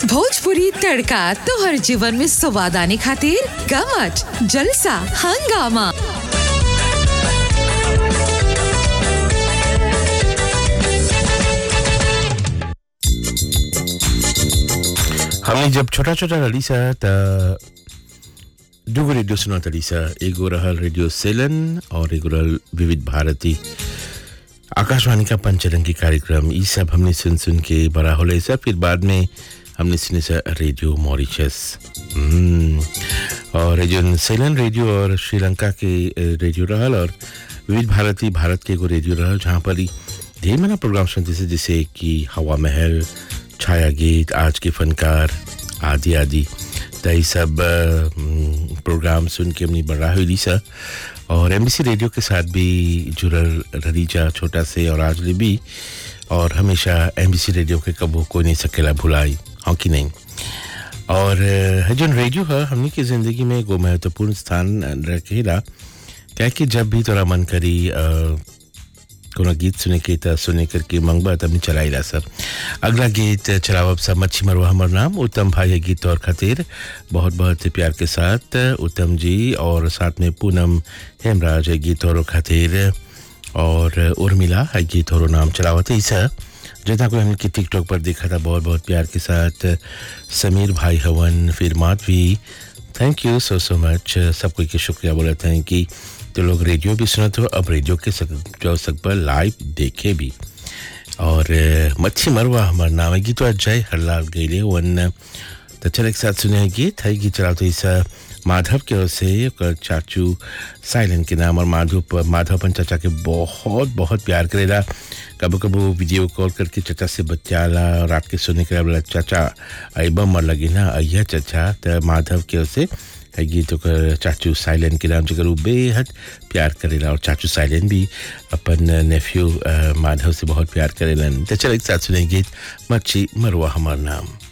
भोजपुरी तड़का तोहर जीवन में स्वाद आने खातिर गमच जलसा हंगामा हमने जब छोटा छोटा रही सा त दुगो रेडियो सुनत रही सा एगो रहल रेडियो सेलन और एगो रहल विविध भारती आकाशवाणी का पंचरंगी कार्यक्रम ये सब हमने सुन सुन के बड़ा होले सा फिर बाद में हमने सुने सा रेडियो मॉरिशस हम्म, और जो सेलन रेडियो और श्रीलंका के अ, रेडियो रहल और विविध भारती भारत के एगो रेडियो रहल जहाँ पर ही ढेर मना प्रोग्राम सुनते से जैसे कि हवा महल छाया गीत आज के फनकार आदि आदि त ई सब अ, हम्म, प्रोग्राम सुन के हमने बड़ा हुई सा और एमबीसी रेडियो के साथ भी जुड़ल रही जा छोटा से और आज ले भी और हमेशा एमबीसी रेडियो के कबो कोई नहीं सकेला भुलाई हाँ कि नहीं और अ, जो रेडियो है हमनी की जिंदगी में एगो महत्वपूर्ण स्थान रखेला क्या कि जब भी तोरा मन करी अ, कोनो गीत सुने के त सुने करके मंगबा तब चलाइला सर अगला गीत चलावब सब मच्छी मरवा हमर नाम उत्तम भाई है गीत और खातिर बहुत बहुत प्यार के साथ उत्तम जी और साथ में पूनम हेमराज है गीत और खातिर और उर्मिला है गीत और नाम चलावत है सर जितना कोई हमने टिकटॉक पर देखा था बहुत बहुत प्यार के साथ समीर भाई हवन फिर Madhavi thank you so so much सब कोई के शुक्रिया बोलते हैं कि तो लोग रेडियो भी सुनते हो अब रेडियो के सक, जो सक पर लाइव देखे भी और अ, मच्छी मरवा हमारा नाम है गीत जय हरलाल गईले वन तो चल एक साथ सुने गीत है गीत चला तो इस माधव के ओर से ओकर चाचू साइलेंट के नाम और माधव माधव अपन चाचा के बहुत बहुत प्यार करेला कबो कबो वीडियो कॉल करके चाचा से बच्चाला रात के सोने के बोला चाचा अबा मर लगी ना अय्या चाचा तो माधव के ओर से है गीत ओकर चाचू साइलेंट के नाम जगह उ बेहद प्यार करेला और चाचू साइलेंट भी अपन नेफ्यू माधव से बहुत प्यार करेलन तो चल एक साथ सुने गीत मच्छी मरवा हमार नाम